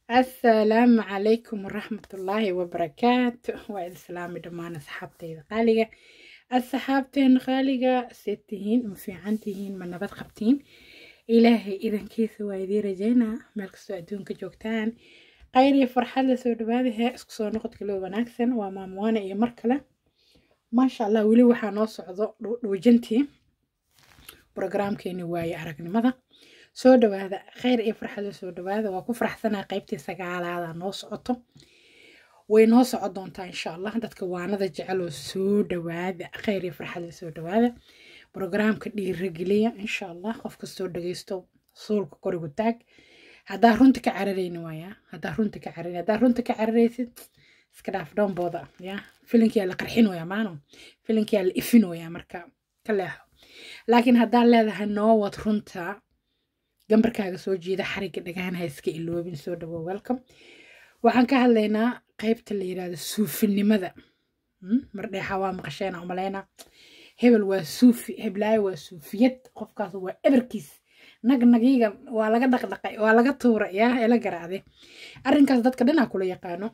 asalaamu calaykum waraxmatullaahi wabarakaatu waa islaami dhammaan asxaabteyda qaaliga asxaabteena qaaliga see tihiin ma fiican tihiin ma nabad qabtiin ilaahay idankiisa waa idiin rajeynaa meel kastoo adduunka joogtaan qayr iyo farxad la soo dhawaadahe isku soo noqodka loo wanaagsan waa maamuwaane iyo mar kale maasha allah weli waxaa noo socdo dhuujintii brograamkeeni waaye aragnimada soo dhawaada kheyr iyo farxada soo dhawaada waa ku faraxsanaa qaybtii sagaalaada noo socoto way noo soco doontaa insha allah dadka waanada jeceloo soo dhawaada kheyr iyo farxada soo dhawaada brograamka dhiirageliya insha allah qof kastoo dhageysto suulka korigu taag haddaa runta ka cararayni waaya haddaa runta ka cararayn haddaa runta ka cararaysid iska dhaaf dhoombooda ya filinkiyaa la qarxin waya maano filinkiyaa la ifin waya marka ka leexo laakiin haddaa leedahay noo wad runta gambarkaaga soo jeeda xariga dhagahan ha iska iloobin soo dhawo welcome waxaan ka hadlaynaa qaybta la yirahdo suufinimada mardheexa waa maqasheena umaleyna hebel waa suufi heblaayo waa suufiyad qofkaas waa eberkiis nagnagiga waa laga dhaqdhaqay waa laga tuura yaa ela garaacde arrinkaas dadka dhanaa kula yaqaano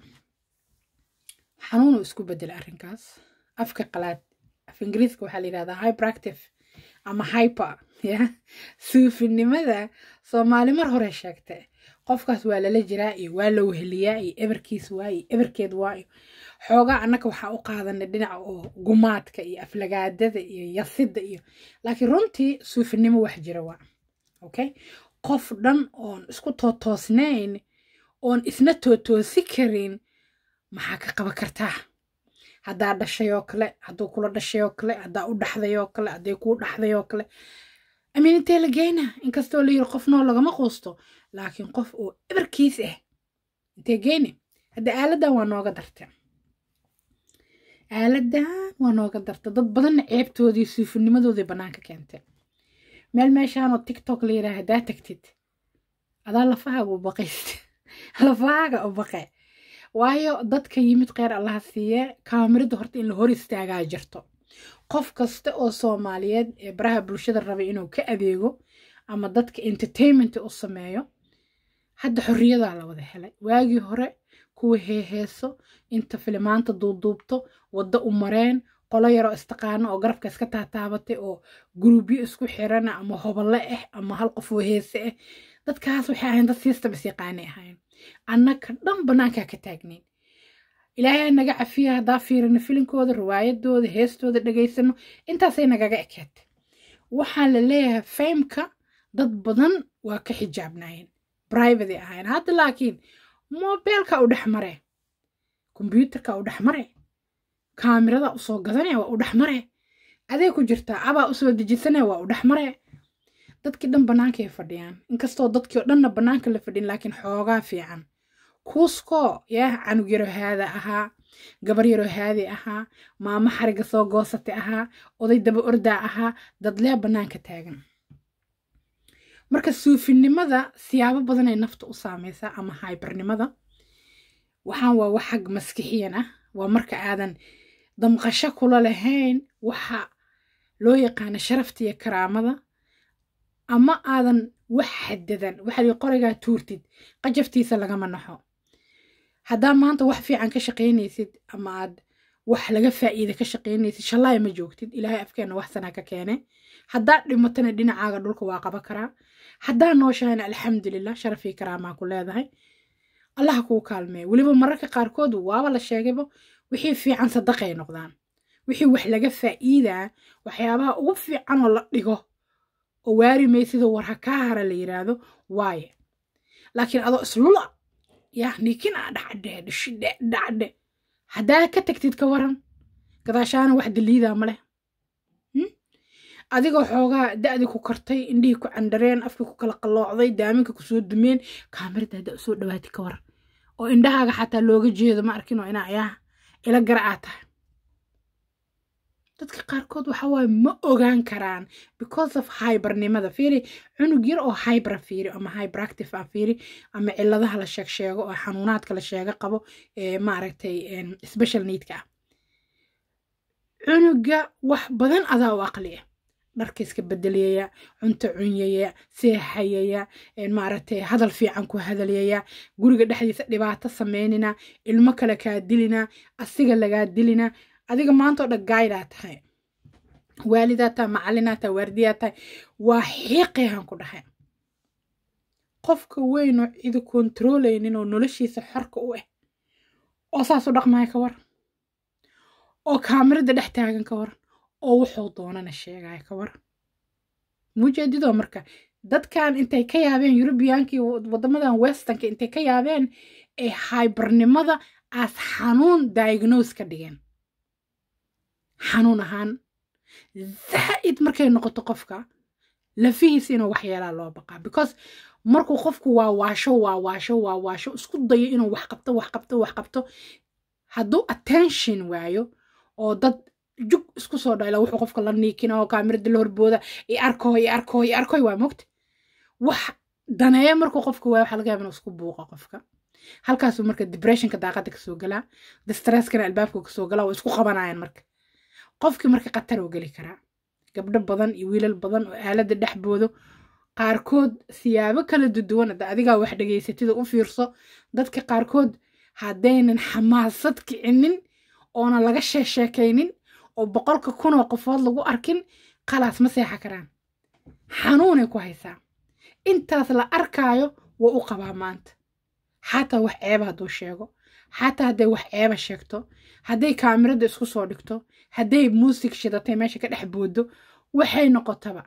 xanuunu isku bedela arrinkaas afka qalaad af ingiriiska waxaa la yirahdaa hyperactive ama hyper ya suufinimada soomaali mar hore sheegta qofkaas waa lala jiraa iyo waa la weheliyaa iyo eberkiis waa iyo eberkeed waa iyo xoogaa annaka waxaa u qaadanay dhinaca oo gumaadka iyo aflagaadada iyo yasidda iyo laakiin runtii suufinimo wax jira waa okay qof dhan oon isku tootoosnayn oon isna tootoosi karin maxaa ka qaban kartaa haddaa dhashay oo kale hadduu kula dhashay oo kale haddaa u dhaxday oo kale hadday kuu dhaxday oo kale amiin intee la geyna inkastoo la yiri qof noo lagama quusto laakiin qof oo ebarkiis ah intee geyne hadda aaladan waa nooga darta aaladan waa nooga darta dad badanna ceebtoodii suufinimadoodii bannaanka keentay meel meeshaanoo tiktok la yidhaah haddaa tagtid adaa lafahaaga u baqayst lafahaaga u baqe waayo dadka yimid kheyr allaha siiye kaamirada horta in la hor istaagaa jirto qof kasta oo soomaaliyeed ee baraha bulshada rabay inuu ka adeego ama dadka entertainment u sameeyo hadda xorriyadaa la wada helay waagii hore kuwa heeheeso inta filimaanta duuduubto waddo u mareen qolo yaroo istaqaano oo garabka iska taataabatay oo gurubyo isku xirana ama hoballe ah ama hal qof oo heese ah dadkaas waxay ahayn dad siistab is yaqaanay ahayn annaka dhan bannaankaa ka taagnayn ilaahay naga cafiya haddaa fiirino filinkooda riwaayadooda heestooda dhegaysano intaasay nagaga ekeetay waxaan la leeyahay faymka dad badan waa ka xijaabnaayeen brivate ahayn hadda laakiin mobeelka u dhex mare kombyuutarka u dhex mare kaamirada usoo gadanaya waa u dhex mare adee ku jirtaa abaa usoo dejisanaya waa u dhex mare dadkii dhan bannaankay fadhiyaan inkastoo dadkii oo dhanna bannaanka la fadhin laakiin xoogaa fiican kuuskoo yaa canug yaro haada ahaa gabar yaro haadi ahaa maamo xariga soo goosatay ahaa oday daba ordaa ahaa dadlee bannaanka taagan marka suufinimada siyaabo badanay nafta u saamaysaa ama haybernimada waxaan waa wax xag maskixiyan ah waa marka aadan damqasho kula lahayn waxa loo yaqaano sharafta iyo karaamada ama aadan wax xadadan waxaad qorigaa tuurtid qajaftiisa lagama naxo haddaa maanta wax fiican ka shaqaynaysid ama aad wax laga faa'iida ka shaqaynaysid shallaay ma joogtid ilaahay afkeenna wax sanaa ka keene haddaa dhimatana dhinacaaga dhulka waa qaba karaa haddaa nooshahayna alxamdulilah sharafii karaamaa ku leedahay allaha kuu kaalmeeya weliba mararka qaarkood waaba la sheegayba wixii fiican sadaqay noqdaan wixii wax laga faa'iidaa waxyaabaha ugu fiicanoo la dhigo oo waari maysidoo war ha kaa hara la yiraahdo waaye laakiin adoo islula yaa nikin a dhacdhe dhishidhe dhacdhe haddaa ka tagtid ka waran gadaashaana wax daliidaa ma leh adigoo xoogaa da'di ku kartay indhihii ku candareen afkii ku kala qalloocday daaminka kusoo dumeen kaamirada haddaa usoo dhawaatid ka waran oo indhahaaga xataa looga jeedo ma arkinoo inaa ayaa ila gara aa tahay dadka qaarkood waxa waaye ma ogaan karaan because of hybernimada fiiri cunug yar oo hybra fiiri ama hyperactive ah fiiri ama ciladaha la sheeg sheego oo xanuunaadka la sheega qabo ee maaragtay special needka ah cunuga wax badan adaa u aqli ah dharka iska bedelayaya cunto cunyaya seexayaya maaragtay hadal fiican ku hadalyaya guriga dhexdiisa dhibaato sameynina ilmo kale kaa dilina asiga lagaa dilina adiga maanta oo dhan gaaydaa tahay waalidaa tahay macallinaa tahay waardiyaa tahay waa xiiqayaan ku dhahay qofka weyn oo cidi kontroolaynin oo noloshiisa xorka u ah oo saas u dhaqmaya ka waran oo kaamirada dhex taagan ka waran oo wuxuu doonana sheegaya ka waran mujeedidoo marka dadkan intay ka yaabeen yurubiyankii waddamadan westernka intay ka yaabeen ee haybarnimada aas xanuun diagnose ka dhigeen xanuun ahaan zaa'id markay noqoto qofka lafihiisa inuu waxyeelaa loo baqaa because markuu qofku waa waasho waa waasho waa waasho isku dayo inuu wax qabto wax qabto wax qabto hadduu attention waayo oo dad jug isku soo dhayla wuxuu qofka la niikina oo kaamirada la horbooda i arkoy i arkoy i arkoy waa mogta wax daneeya markuu qofka waayo waxaa laga yaaba inuu isku buuqo qofka halkaasuu marka depressionka daaqada kasoo galaa distresskana albaabka kasoo galaa waa isku qabanayaan marka qofkii marka khatar uu geli karaa gabdho badan iyo wiilal badan oo aalada dhexboodo qaarkood siyaabo kala duduwan hadda adigaa wax dhegaysatida u fiirso dadka qaarkood haddaynan xamaasad kicinin oona laga sheesheekaynin oo boqolka kunoo qofood lagu arkin khalaas ma seexa karaan xanuunay ku haysaa intaas la arkaayo waa u qabaa maanta xataa wax ceeba hadduu sheego xataa hadday wax ceeba sheegto hadday kaamirada isku soo dhigto hadday muusig shidatay meesha ka dhex boodo waxay noqotaba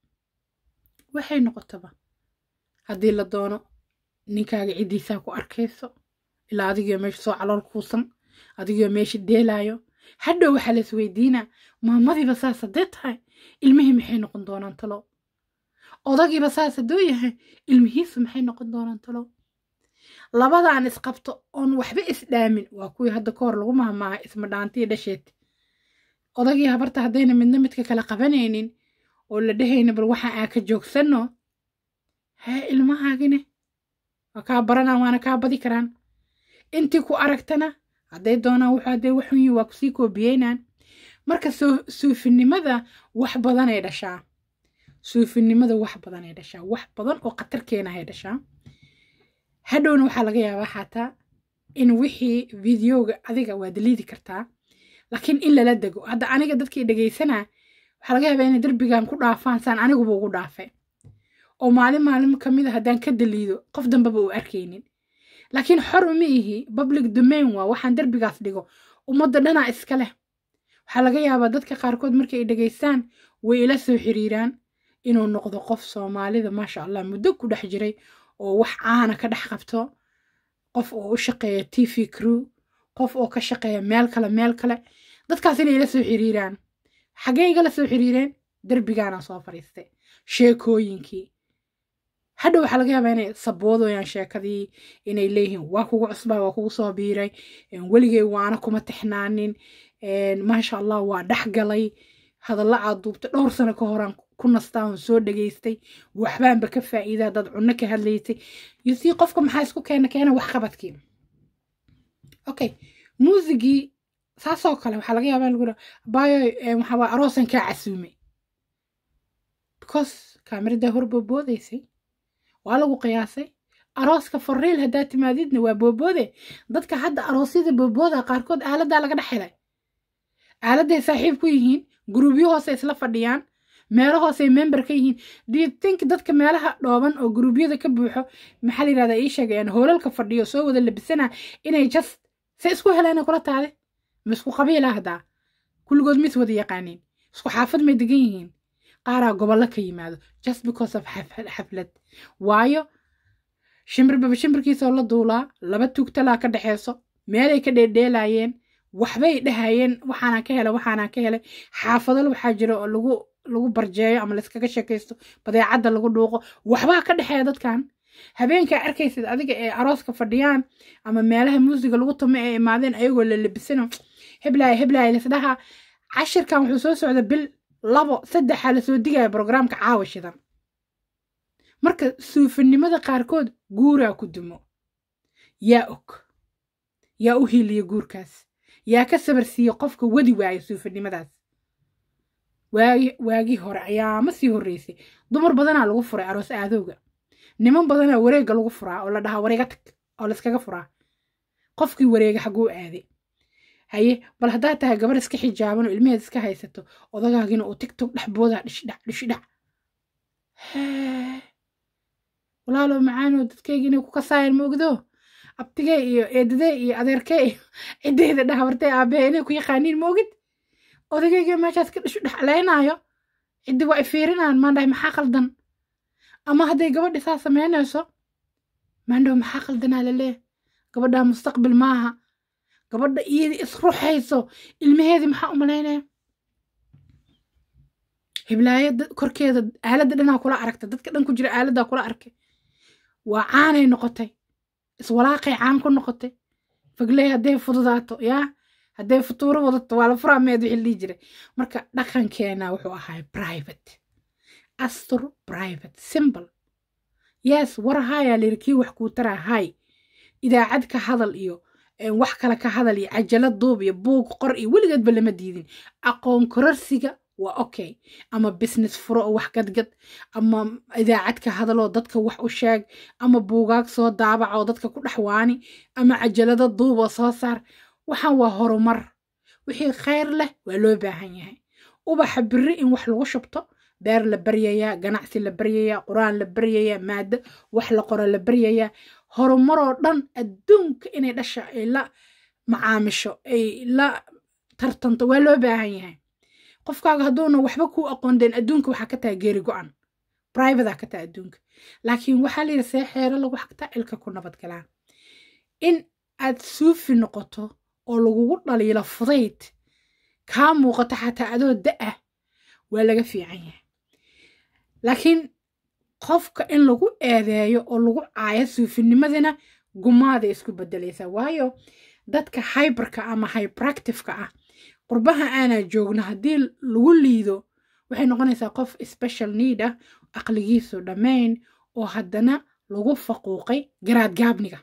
waxay noqotaba haddii la doono ninkaaga ciddiisaa ku arkayso ilaa adigoo meesha soo calool kuusan adigoo meesha deelaayo hadhow waxaa lais weydiinaa maamadiiba saas haddee tahay ilmihii maxay noqon doonaan talo odagiiba saas hadduu yahay ilmihiisu maxay noqon doonaan talo labadaan isqabto oon waxba isdhaamin waa kuwii hadda ka hor lagu mahmaaha isma dhaantii dhasheed odagii habarta haddayna midna midka kale qabanaynin oo la dhehayna bal waxa aa ka joogsanno hee ilmahaagine waa kaa baranaan waana kaa badi karaan intii ku aragtana hadday doonaan wuxuu hadday waxun yihin waa kusii koobiyeynaan marka suufinimada wax badanay dhashaa suufinimada wax badanay dhashaa wax badan oo khatar keenahay dhashaa hadhowna waxaa laga yaabaa xataa in wixii videoga adiga waa daliidi kartaa laakiin in lala dego hadda aniga dadkii dhegaysanaa waxaa laga yaabaa inay derbigan ku dhaafaan saan aniguba ugu dhaafay oo maalin maalin ka mid a haddaan ka daliido qof dambeba uu arkaynin laakiin xor uma ihi public domain waa waxaan derbigaas dhigo ummadda dhanaa iska leh waxaa laga yaabaa dadka qaarkood markay ay dhegaystaan way ila soo xiriiraan inuu noqdo qof soomaalida maasha allah muddo ku dhex jiray oo wax caana ka dhex qabto qof oo u shaqeeya t v crew qof oo ka shaqeeya meel kale meel kale dadkaas inay ila soo xiriiraan xaggee igala soo xiriireen derbigaana soo fadhiistay sheekooyinkii hadha waxaa laga yaabaa inay saboodoyaan sheekadii inay leeyihiin waa kugu cusbaa waa kugu soo biiray weligay waana kuma tixnaanin maasha allah waa dhex galay hadalla aad duubta dhowr sano ka horaan ku nastaa oon soo dhegaystay waxbaanba ka faa'iidaa dad cunno ka hadlaysay yusii qofka maxaa isku keena keena waxqabadkii okay muusigii saasoo kale waxaa laga yaabaa lagu baayo waxaa waa aroosan kaa casuumay because kaamiradaa hor booboodaysay waa lagu qiyaasay arooska fariil haddaa timaadidna waa booboode dadka hadda aroosyada boobooda qaarkood aaladaa laga dhex helay aaladay saaxiib ku yihiin guruubyo hoose isla fadhiyaan meelo hoosey member ka yihiin do you think dadka meelaha dhooban oo guruubyada ka buuxo maxaa la yidhahdaa ii sheegayaan hoolalka fadhiyo soo wada labisana inay just se isku heleen kula taade ma isku qabiila haddaa kulligood mis wada yaqaaniin isku xaafad may degan yihiin qaaraa gobollo ka yimaado just because of xaflad waayo shimbirba shimbirkiisoo la duulaa laba tugtalaa ka dhexeyso meelay ka dheeldheelaayeen waxbay dhahayeen waxaanaan ka helay waxaanaan ka helay xaafadal waxaa jira oo lagu lagu barjeeyo ama layskaga sheekaysto badeecadda lagu dhuuqo waxbaa ka dhexeeya dadkan habeenkaa arkaysid adiga ee arooska fadhiyaan ama meelaha muusiga lagu tumo ee imaadeen ayagoo la labisano heblaaya heblaaya lisdhaha cashirkan wuxuu soo socda bil labo saddexaa lasoo digaya brograamka caawa shidan marka suufinimada qaarkood guuraa ku dumo yaa og yaa u hiiliya guurkaas yaa ka sabar siiya qofka wadi waaya suufinimadaas waagi waagii hore ayaa ma sii horreysay dumar badanaa lagu furay aroos aadowga niman badanaa wareegga lagu furaa oo la dhahaa wareega tag oo layskaga furaa qofkii wareega xaguu aaday haye bal haddaad tahay gabar iska xijaaban oo ilmaheed iska haysato odagaagina uu tigtog dhexboodaa dhishidhac dhishidhac walaalow macaanoo dadkayga inay ku kasaayaan ma ogdo abtigee iyo eedadee iyo adeerkee iyo ciddeyda dhahabartee aabbahe inay ku yaqaaniin ma ogid odagayga meeshaas ka dhishu dhexleynaayo ciddi waa ifiirinaan maandhahay maxaa qaldan ama hadday gabadhi saa samaynayso maandhaw maxaa qaldanaa laleeya gabadhaa mustaqbil maaha gabadha iyadii isruxayso ilmaheedii maxaa u malaynaya hiblaayo korkeeda aaladda dhanaa kula aragta dadka dhan ku jira aaladdaa kula arkay waa caanay noqotay iswalaaqay caan ku noqotay fagley hadday fududaato yaa hadday futuuro wadato waa la furaa meed wixii dhihi jiray marka dhaqankeena wuxuu ahay private astur private simple yes war hayaa layiri kii wax kuu taraa hay idaacad ka hadal iyo wax kale ka hadal iyo cajalad duub iyo buug qor iyo weligeedba lama diidin aqoon kororsiga waa okay ama business furo oo wax gadgad ama idaacad ka hadaloo dadka wax u sheeg ama buugaag soo daabaca oo dadka ku dhexwaani ama cajalado duub oo soo saar waxaan waa horumar wixii khayr leh waa loo baahan yahay ubaxa biri in wax lagu shubto beer la baryayaa ganacsi la baryayaa qur-aan la baryayaa maado wax la qoro la baryayaa horumaroo dhan adduunka inay dhasha ay la macaamisho ay la tartanto waa loo baahan yahay qofkaaga hadduuna waxba kuu aqoondeen adduunka waxaa ka taha geeri go-an brivatea ka taha adduunka laakiin waxaa layidhi see xeero lagu xagtaa cilka ku nabadgalaan in aad suufi noqoto oo lagugu dhaliilo fudayd kaa muuqato xataa adoo da-ah waa laga fiican yahay laakiin qofka in lagu eedeeyo oo lagu caayo suufinimadina gumaaday isku bedelaysaa waayo dadka hyberka ama hyperactiveka ah qurbaha aanaa joogno haddii lagu liido waxay noqonaysaa qof special need ah aqligiisu dhammayn oo haddana lagu faquuqay garaadgaabniga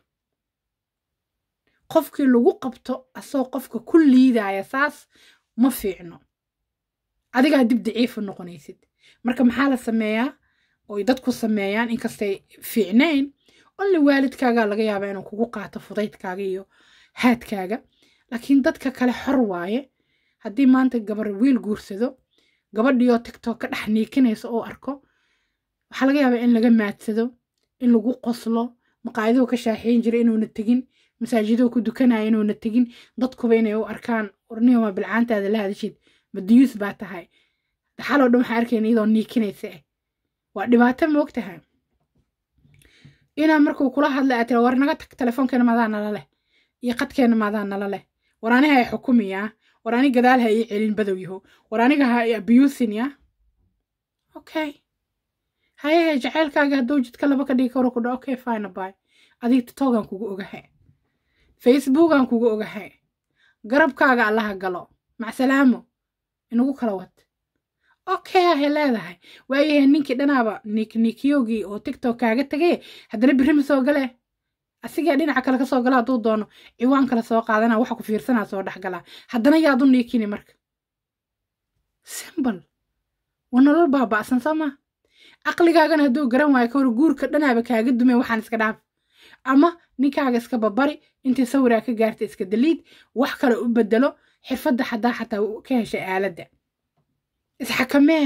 qofkii lagu qabto asagoo qofka ku liidaya saas ma fiicno adigaa dib daciifa noqonaysid marka maxaa la sameeyaa oy dadku sameeyaan inkastay fiicnayn only waalidkaagaa laga yaabaa inuu kugu qaato fudaydkaaga iyo haadkaaga laakiin dadka kale xor waaye haddii maanta gabar wiil guursado gabadhiioo tigtok ka dhex niikinaysa oo arko waxaa laga yaabaa in laga maadsado in lagu qoslo maqaayaduhu ka shaaxeyn jira inuuna tegin masaajiduhu ku dukanaya inuuna tegin dadkuba inay u arkaan ornihoma bilcaantaada la hadashid madiyuus baa tahay daxaloo dhan waxaa arkayna iyadoo niikinaysa ah waa dhibaato moog tahay inaa markuu kula hadlay aad tira war naga tag telefoonkeena maadaa nala leh iyo qadkeena maadaa nala leh war aniha ay xukumiyaa war ani gadaal ha ii celin badow yaho war aniga ha i abusin ya okay hayahe jaceylkaaga hadduu jidka laba ka dhigi karo ku dha okay fine bay adiga titogan kugu ogahay facebookan kugu ogahay garabkaaga allaha galo macsalaamo inagu kala wad okay ahay leedahay waayahay ninkii dhanaaba niknikiyogii oo tiktok kaaga tegay haddana birri ma soo galee asigaa dhinaca kale kasoo gala hadduu doono ciwaan kale soo qaadana waxa ku fiirsanaa soo dhex galaa haddana yaad u niikini marka simbal waa nolol baaba'san soo maa aqligaagana hadduu garan waayo kawar guurka dhanaaba kaaga dumay waxaan iska dhaaf ama ninkaaga iska babari intii sawiraa ka gaarta iska daliid wax kale u bedelo xirfadda xadaa xataa ka heshay aaladda isxakamee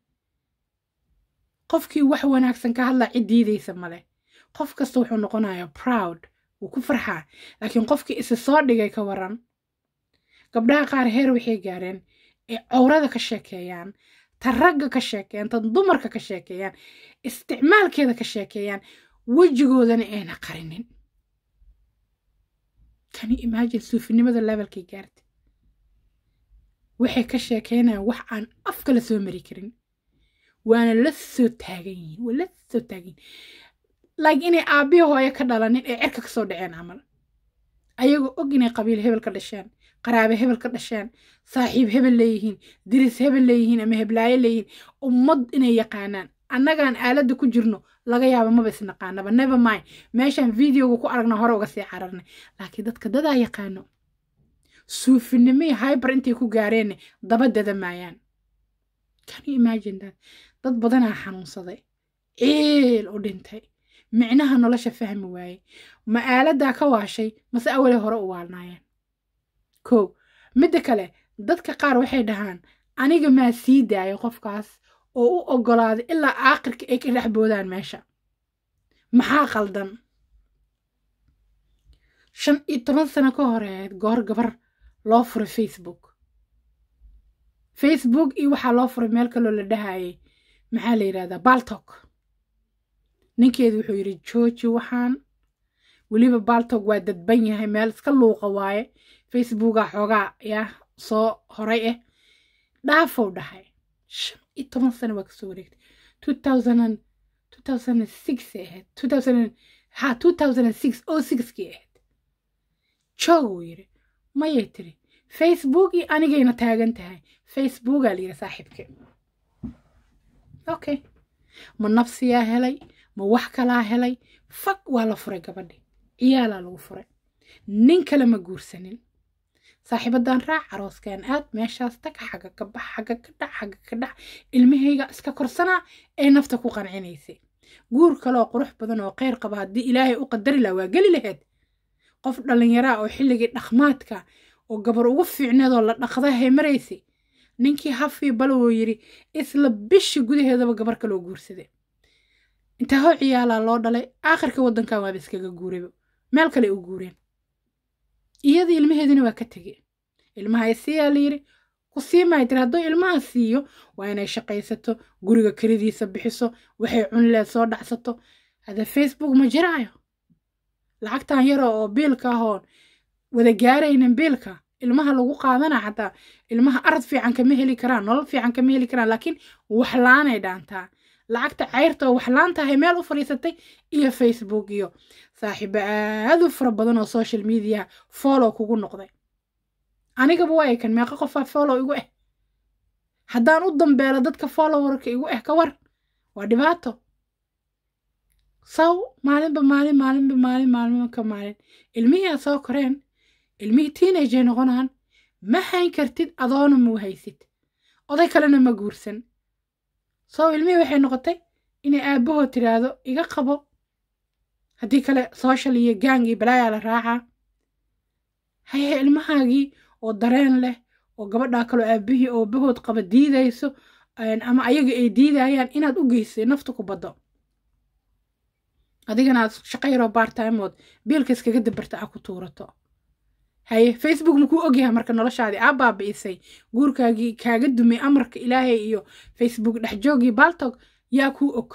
qofkii wax wanaagsan ka hadlaa cid diidaysa male qof kasta wuxuu noqonayaa proud wuu ku farxaa laakiin qofkii isi soo dhigay ka waran gabdhaha qaar heer waxay gaareen ay cowrada ka sheekeeyaan ta ragga ka sheekeeyaan tan dumarka ka sheekeeyaan isticmaalkeeda ka sheekeeyaan wejigoodana ayna qarinin kani imagine suufinimada levelkay gaartay waxay ka sheekeynayaan wax aan af kala soo mari karin waana la soo taagan yihiin waa la soo taagan yihiin like inay aabbihi hooyo ka dhalanin ee cirka kasoo dhaceen camal ayagoo og inay qabiil hebel ka dhasheen qaraabe hebel ka dhasheen saaxiib hebel leeyihiin diris hebel leeyihiin ama heblaayo leeyihiin ummad inay yaqaanaan annagaan aaladda ku jirno laga yaabo maba isnaqaanaba never mind meeshaan videoga ku aragna hore uga sii cararnay laakiin dadka dadaa yaqaano suufinimii hyber intay ku gaareenna daba dada maayaan can you imagine that dad badanaa xanuunsaday eel u dhintay micnaha nolosha fahmi waaye ma aaladaa ka waashay mase awale hore u waalnaayeen kow midda kale dadka qaar waxay dhahaan aniga maa sii daayo qofkaas oo u oggolaaday ilaa aakhirka ay ka dhex boodaan meesha maxaa qaldan shan iyo toban sano ka horeed goor gabar loo furay facebook facebook iyo waxaa loo furay meel kaloo la dhahayay maxaa la yidhahdaa baltok ninkeedu wuxuu yidhi jooji waxaan weliba baltok waa dadban yahay meel iska luuqa waaye facebooka xoogaa yaa soo horay ah dhaafow dhahay shan iyo toban sano waa kasoo wareegtay two thousand and two thousand and six ay ahayd two thousand and ha two thousand and six oo sixkii ahayd joog uu yidhi mayay tiri facebook iyo anigayna taagan tahay facebookaa la yidhi saaxiibke okay ma nafsiyaa helay ma wax kalaa helay fag waa la furay gabadhi ciyaalaa lagu furay nin kale ma guursanin saaxiibadan raac arooskaan aad meeshaas tag xagga ka bax xagga ka dhac xagga ka dhac ilmahayga iska korsanaa ee nafta ku qancinaysay guur kaleoo qurux badan oo kheyr qaba haddii ilaahay u qadari laha waa geli lahayd qof dhallinyaraa oo xilligii dhaqmaadka oo gabar ugu fiicneedoo la dhaqda hay maraysay ninkii hafii balowoo yidhi isla bishi gudaheedaba gabar kaloo guursaday intaa hoo ciyaalaa loo dhalay aakhirka waddankan waaba iskaga guurayba meel kale u guureen iyadii ilmaheedina waa ka tegey ilmaha siiyaa la yidhi ku sii maay tiri hadduu ilmaha siiyo waa inay shaqaysato guriga kelidiisa bixiso waxay cunileed soo dhacsato hada facebook ma jiraayo lacagtan yaro oo biilka ahoon wada gaaraynin biilka ilmaha lagu qaadana xataa ilmaha arad fiican kama heli karaan nolol fiican kama heli karaan laakiin waxlaanay dhaantaa lacagta cayrta oo waxlaan tahay meel u fadhiisatay iyo facebook iyo saaxiibo aad u fara badan oo social media follow kugu noqday anigaba waa kan meeqa qofaa follow igu ah haddaan u dambeelo dadka followerka igu ah ka war waa dhibaato saw maalinba maalin maalinba maalin maalinba ka maalin ilmihii aad soo koreen ilmihii teenager noqonaan ma hayn kartid adoona muu haysid oday kalena ma guursan soo ilmihii waxay noqotay inay aabahoo tiraahdo iga qabo haddii kale social iyo gang iyo balaayaa la raacaa haye ilmahaagii oo dareen leh oo gabadhaa kaloo aabihii oo bahood qaba diidayso ama ayaga ay diidayaan inaad u geysay nafta ku baddo adigana aad shaqo yaroo baartimood biilka iskaga dabarta a ku tuurato haye facebook makuu ogyahay marka noloshaadii aa baabi'isay guurkaagii kaaga dumay amarka ilaahay iyo facebook dhexjoogii baltog yaa kuu og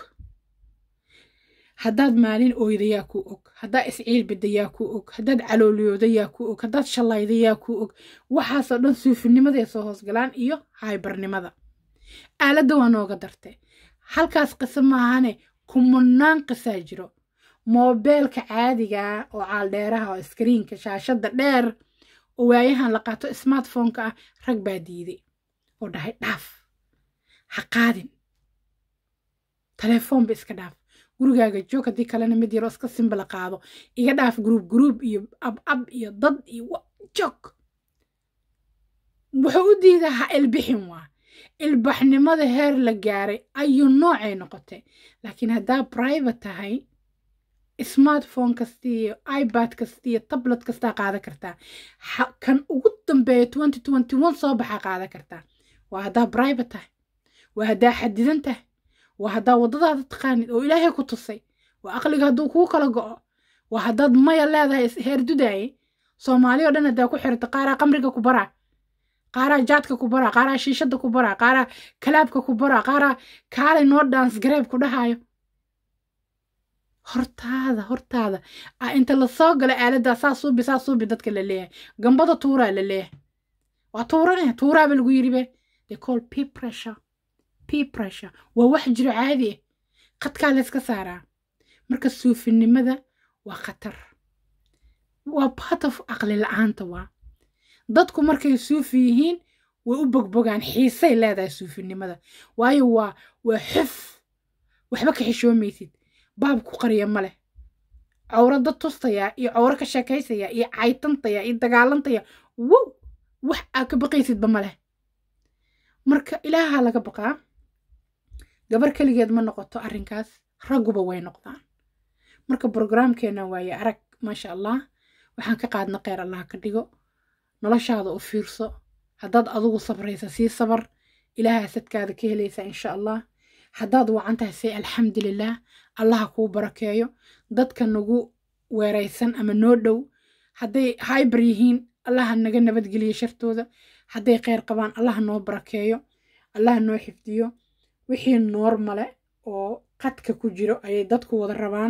haddaad maalin oyda yaa kuu og haddaad isciilbida yaa kuu og haddaad calooliyooda yaa kuu og haddaad shallayda yaa kuu og waxaasoo dhan suufinimaday soo hoosgalaan iyo haybarnimada aaladda waa nooga dartay halkaas qiso maahane kumanaan qisaa jiro moobeelka caadigaa oo caaldheeraha oo iskriinka shaashadda dheer oo waayahan la qaato smartphoneka ah rag baa diiday oo dhahay dhaaf ha qaadin telefoonba iska dhaaf gurigaaga joog haddii kalena mid yaroo iska simbala qaado iga dhaaf gruub gruub iyo ab ab iyo dad iyo joog wuxuu u diidaa ha ilbixin waa ilbaxnimada heer la gaaray ayuu noocay noqotay laakiin haddaa private tahay smartphone kasta iyo ibad kasta iyo tablet kastaa qaadan kartaa kan ugu dambeeya twenty twenty one soo baxaa qaadan kartaa waa haddaa private tahay waa haddaa xadidan tahay waa haddaa waddadaada taqaanid oo ilaahay ku tusay waa aqliga hadduu kuu kala go'o waa haddaad maya leedahay heer dudaaye soomaali oo dhan haddaa ku xirta qaaraa qamriga ku baraa qaaraa jaadka ku baraa qaaraa shiishadda ku baraa qaaraa kalaabka ku baraa qaaraa kaalay noo dhaans gareeb ku dhahaayo hortaada hortaada a inta lasoo gala aaladdaa saa suubi saa suubi dadka la leeyahay gambada tuuraa la leeyahay waa tuurane tuuraaba lagu yidhi be they call p pressure p pressure waa wax jiro caadi ah qadkaa layska saaraa marka suufinimada waa khatar waa part of aqli la-aanta waa dadku markay suufi yihiin way u bogbogaan xiisay leedahay suufinimada waayo waa waa xuf waxba ka xishoomaysid baab ku qariya ma leh cawro dad tustayaa iyo cawro ka sheekaysaya iyo caytantaya iyo dagaalantaya wow wax aa ka baqaysidba ma leh marka ilaaha laga baqaa gabar keligeed ma noqoto arrinkaas ragguba way noqdaan marka brograamkeena waaye arag maasha allah waxaan ka qaadna kheyr allah ka dhigo noloshaada u fiirso haddaad adigu sabraysa sii sabar ilaaha sadkaada ka helaysa insha allah haddaad wacan tahay say alxamdulilah allaha kuu barakeeyo dadka nagu weeraysan ama noo dhow hadday hyber yihiin allaha naga nabadgeliyo shartooda hadday kheyr qabaan allaha noo barakeeyo allaha noo xifdiyo wixii noormale oo qadka ku jiro ayay dadku wada rabaan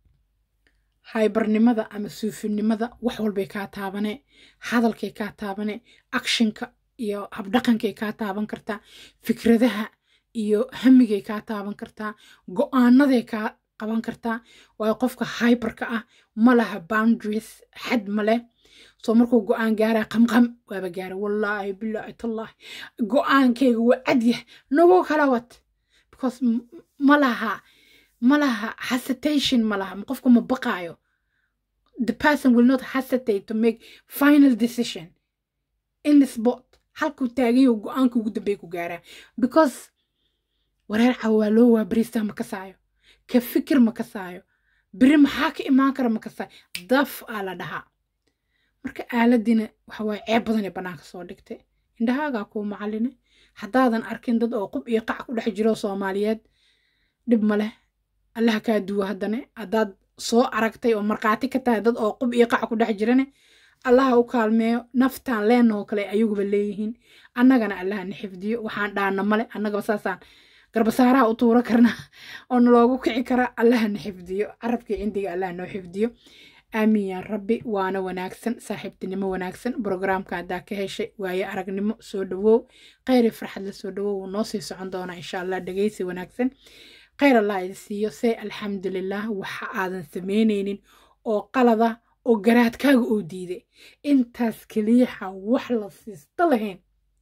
haybarnimada ama suufinimada wax walbay kaa taabane hadalkay kaa taabane akshinka iyo habdhaqankay kaa taaban kartaa fikradaha iyo hamigay kaa taaban kartaa go-aanaday kaa qaban kartaa waayo qofka hyberka ah ma laha boundaries xad ma leh soo markuu go-aan gaaraa qamqam waaba gaara wallaahi bilaahi tallaahi go-aankayga waa cadyah nagu kala wad because ma laha ma laha hesitation ma laha qofka ma baqaayo the person will not hesitate to make final decision in the spot halkuu taagayo go-aanka ugu dambeey ku gaaraa because wareer cawaa loo waa bariistaa ma kasaayo ka fikir ma kasaayo beri maxaa ka imaan kara ma kasaayo daf aa la dhahaa marka aaladina waxa waaye ceeb badan ee bannaanka soo dhigtay indhahaagaa kuu macaline haddaadan arkin dad oo qub iyo qac ku dhex jiro soomaaliyeed dhib ma leh allaha kaa duwa haddane haddaad soo aragtay oo markhaati ka tahay dad oo qub iyo qac ku dhex jirane allaha u kaalmeeyo naftaan leenahoo kale ayaguba leeyihiin annagana allaha na xifdiyo waxaan dhaana male annagaba saasaan garbasaaraha u tuuro karna oo naloogu kici kara allaha na xifdiyo carabkii cindiga allaha noo xifdiyo aamin yaa rabbi waana wanaagsan saaxiibtinimo wanaagsan brograamka haddaa ka heshay waaye aragnimo soo dhawow kheyri farxad la soo dhawow wuu noo sii socon doonaa insha allah dhegeysi wanaagsan kheyr allah idi siiyo see alxamdulilah waxa aadan samaynaynin oo qalada oo garaadkaaga oo diiday intaas keliyaxa wax la siista lahayn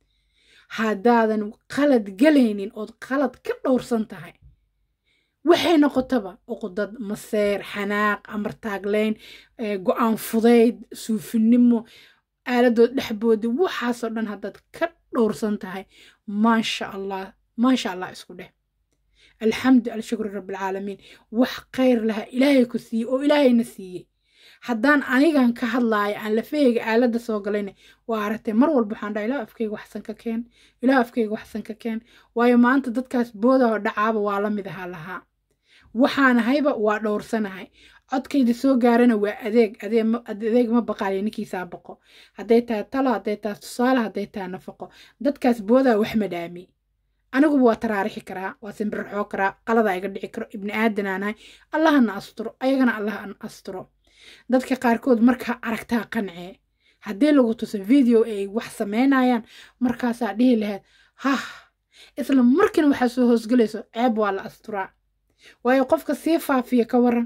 haddaadan qalad galaynin ood qalad ka dhowrsan tahay waxay noqotaba uqudad maseer xanaaq amartaagleyn go-aan fudayd suufinimo aaladood dhexboodi waxaasoo dhan haddaad ka dhowrsan tahay maasha allah maasha allah isku dheh alxamdu alshukru rabbilcaalamiin wax khayr laha ilaahay ku siiyey oo ilaahayna siiyey haddaan anigan ka hadlaayo aan lafaheyga aaladda soo galayna waa aragtay mar walba waxaan dhaha ilaah afkayga waxsan ka keen ilaah afkayga waxsan ka keen waayo maanta dadkaas boodaho dhacaaba waa la mid ahaa lahaa waxaanahayba waa dhowrsanahay codkayda soo gaarana waa adeeg adeeg ma baqaaliyo ninkiisaa baqo hadday tahay talo hadday tahay tusaale hadday tahay nafaqo dadkaas boodaa wax madhaami aniguba waa taraarixi karaa waa simbirxoo karaa qaladaa iga dhici karo ibni aadanaanahay allahana asturo ayagana allahana asturo dadka qaarkood markaa aragtaa qancee haddii lagu tuso video ay wax samaynayaan markaasaa dhihi lahayd hah isla markiina waxaa soo hoosgelayso ceeb waa la asturaa waayo qofka sii faafiya ka waran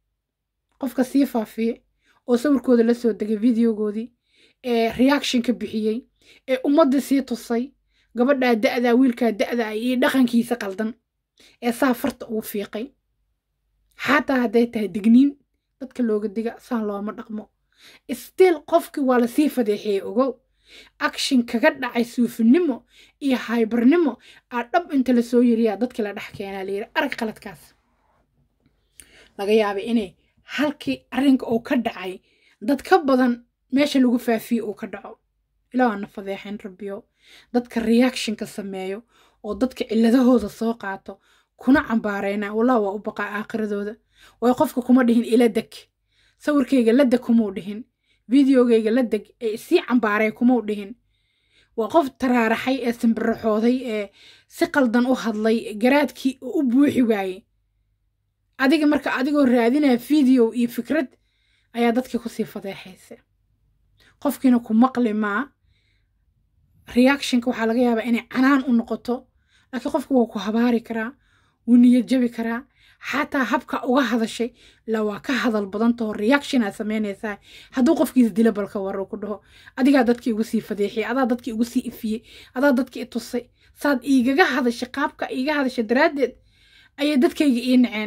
qofka sii faafiye oo sawirkooda la soo degay videogoodii ee reaction ka bixiyey ee ummadda sii tusay gabadhaa da'daa wiilkaa da'da ah iyo dhaqankiisa qaldan ee saa farta ugu fiiqay xataa hadday tahay digniin dadka looga diga saan looma dhaqmo stiil qofkii waa lasii fadeexiyey ogow action kaga dhacay suufinimo iyo haybarnimo aa dhab inta lasoo yiriyaa dadkii la dhex keenaa layiri arag qaladkaas laga yaabay inay halkii arrinka uu ka dhacay dad ka badan meesha lagu faafiye uu ka dhaco ilaa waana fadeexayn rabbiyo dadka reactionka sameeyo oo dadka ciladahooda soo qaato kuna cambaarayna wallah waa u baqaa aakhiradooda way qofka kuma dhihin ila deg sawirkayga la deg kumau dhihin videogayga la deg ee sii cambaaray kumau dhihin waa qof taraaraxay ee simbiraxooday ee si qaldan u hadlay garaadkii oo u buuxi waayey adiga marka adigoo raadinaya video iyo fikrad ayaa dadkii kusii fadeexaysa qofkiina ku maqli maa reactionka waxaa laga yaabaa inay canaan u noqoto laakiin qofka waa ku habaari karaa wuu niyad jabi karaa xataa habka uga hadashay la waa ka hadal badantao reaction aad samaynaysaa hadduu qofkiis dila balka waro ku dhaho adigaa dadkii igu sii fadeexiyey adaa dadkii igu sii ifiyey adaa dadkii i tusay saad iigaga hadashay qaabka iiga hadashay daraaddeed ayay dadkayga ii naceen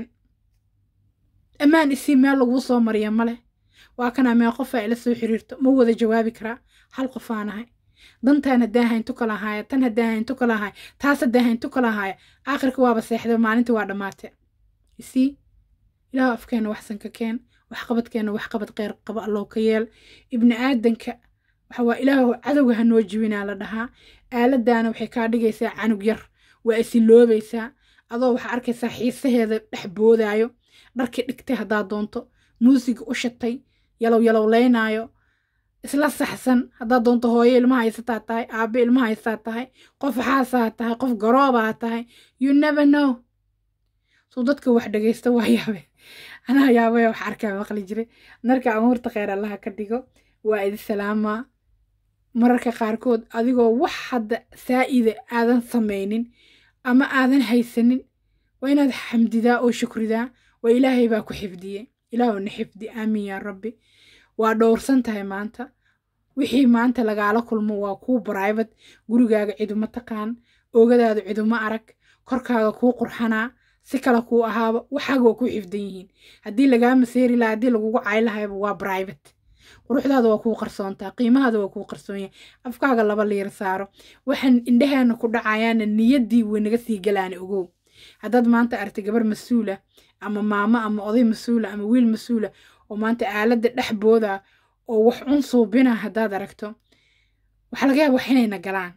ammaan isii meel laguu soo mariya ma leh waa kanaa mee qofaa ila soo xiriirto ma wada jawaabi karaa hal qofaanahay dantaan haddaan hayn tukala haaya tan haddaan hayn tukala haaya taas haddaan hayn tukala haaya aakhirka waaba seexday maalintii waa dhammaatay isii ilaahu afkeena waxsan ka keen waxqabadkeena waxqabad kheyr qaba allow ka yeel ibni aadanka waxa waa ilaahu cadowga ha noo jibinaa la dhahaa aaladaana waxay kaa dhigaysaa canug yar waa isiloobaysaa adoo waxaa arkaysaa xiisaheeda dhex boodaayo dharkii dhigtay haddaad doonto muusiga u shatay yalow yalowleynaayo isla saxsan haddaad doonto hooyo ilmaha haysataa tahay aabe ilmaha haysataa tahay qof xaasaa tahay qof garoobaa tahay you never know suu dadka wax dhegaysta waa yaabe anaa yaabaya wax arkaa maqli jiray marka amuurta kheyr allaha ka dhigo waa idi salaamaa mararka qaarkood adigoo wax hadda saa'ida aadan samaynin ama aadan haysanin waa inaad xamdidaa oo shukridaa waa ilaahay baa ku xifdiyey ilaahuna xifdi aamin yaa rabbi waa dhowrsan tahay maanta wixii maanta lagaala kulmo waa kuu bribate gurigaaga ciduma taqaan oogadaada ciduma arag korkaaga kuu qurxanaa si kale kuu ahaaba waxaaga waa kuu xifdan yihiin haddii lagaa maseeri laha haddii lagugu cay lahayba waa bribate quruxdaada waa kuu qarsoontaa qiimahaada waa kuu qarsoonyahay afkaaga laba liir saaro waxaan indhaheena ku dhacayaana niyaddii way naga sii galaana ogow haddaad maanta aragtay gabar mas-uula ama maamo ama oday mas-uula ama wiil mas-uula oo maanta aaladda dhex booda oo wax cun suubina haddaad aragto waxaa laga yaaba wax inayna galaan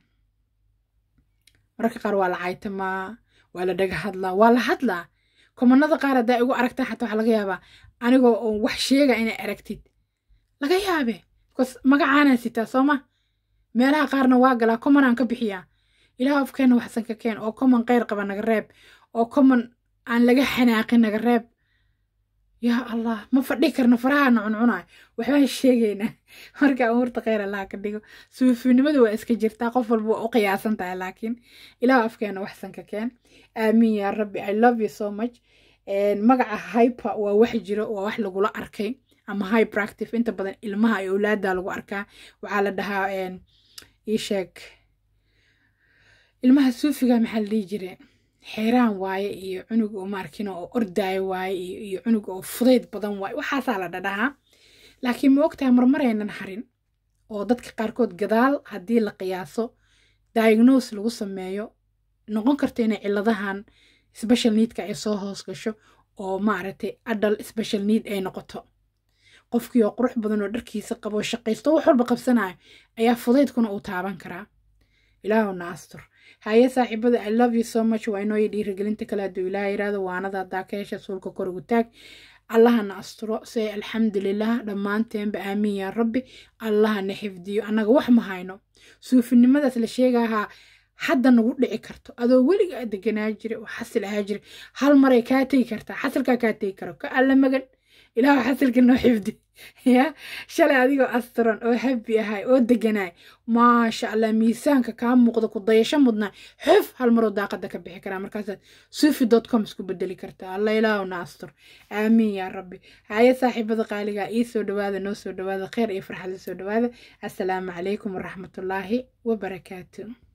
mararka qaar waa la caytamaa waa la dhaga hadlaa waa la hadlaa komanada qaar haddaa igu aragtaa xataa waxaa laga yaabaa anigoo oo wax sheega inay aragtid laga yaabe bcause magacaanaan sitaa soo ma meelaha qaarna waa galaa commonaan ka bixiyaa ilaah afkeena waxsan ka keen oo common kheyr qaba naga reeb oo common aan laga xanaaqin naga reeb yaa allah ma fadhi karno farahaana cuncunaay waxbaan sheegaynaa marka amuurta kheyr allaha ka dhigo suufinimadu waa iska jirtaa qof walba waa u qiyaasan tahay laakiin ilaah afkeena waxsan ka keen aamiin yaa rabbi i love you so much magaca hyper waa wax jiro waa wax lagula arkay ama hyperactive inta badan ilmaha iyo awlaada lagu arkaa waxaa la dhahaa ii sheeg ilmaha suufiga maxaa la dhihi jire xeeraan waaye iyo cunug oo maarkino oo ordaayo waaye iyo cunug oo fudayd badan waaye waxaasaa la dhadhahaa laakiin ma ogtahay marmaraynan harin oo dadka qaarkood gadaal haddii la qiyaaso diagnose lagu sameeyo noqon karta inay ciladahan special needka ay soo hoos gasho oo maaragtay adal special need ay noqoto qofkii oo qurux badan oo dharkiisa qabo shaqaysto wax walba qabsanayo ayaa fudaydkuna uu taaban karaa ilaahuna astur haye saaxiibada i love you so much waa inooyo dhiirigelinta kale hadduu ilaah yiraahdo waanada haddaa ka hesha suulka kor ugu taag allahana asturo say alxamdulilah dhammaanteenba aamiin yaa rabbi allahana xifdiyo annaga wax ma hayno suufinimadaas la sheegahaa hadda nagu dhici karto adoo weligaa deganaa jira oo xasil ahaa jira hal maray kaa tegi kartaa xasilkaa kaa tegi karo ka alla magan ilaahu xasilka noo xifdi ya shalay adigoo asturan oo habi ahay oo deganaay maasha allah miisaanka kaa muuqda ku dayasho mudnaa xuf hal maroo daaqada ka bixi karaa markaasaad sufi dot com isku bedeli kartaa alla ilaahu na astur aamiin yaa rabbi haye saaxiibada qaaligaa ii soo dhawaada noo soo dhawaada kheyr iyo farxad la soo dhawaada assalaamu calaykum waraxmatullaahi wabarakaatu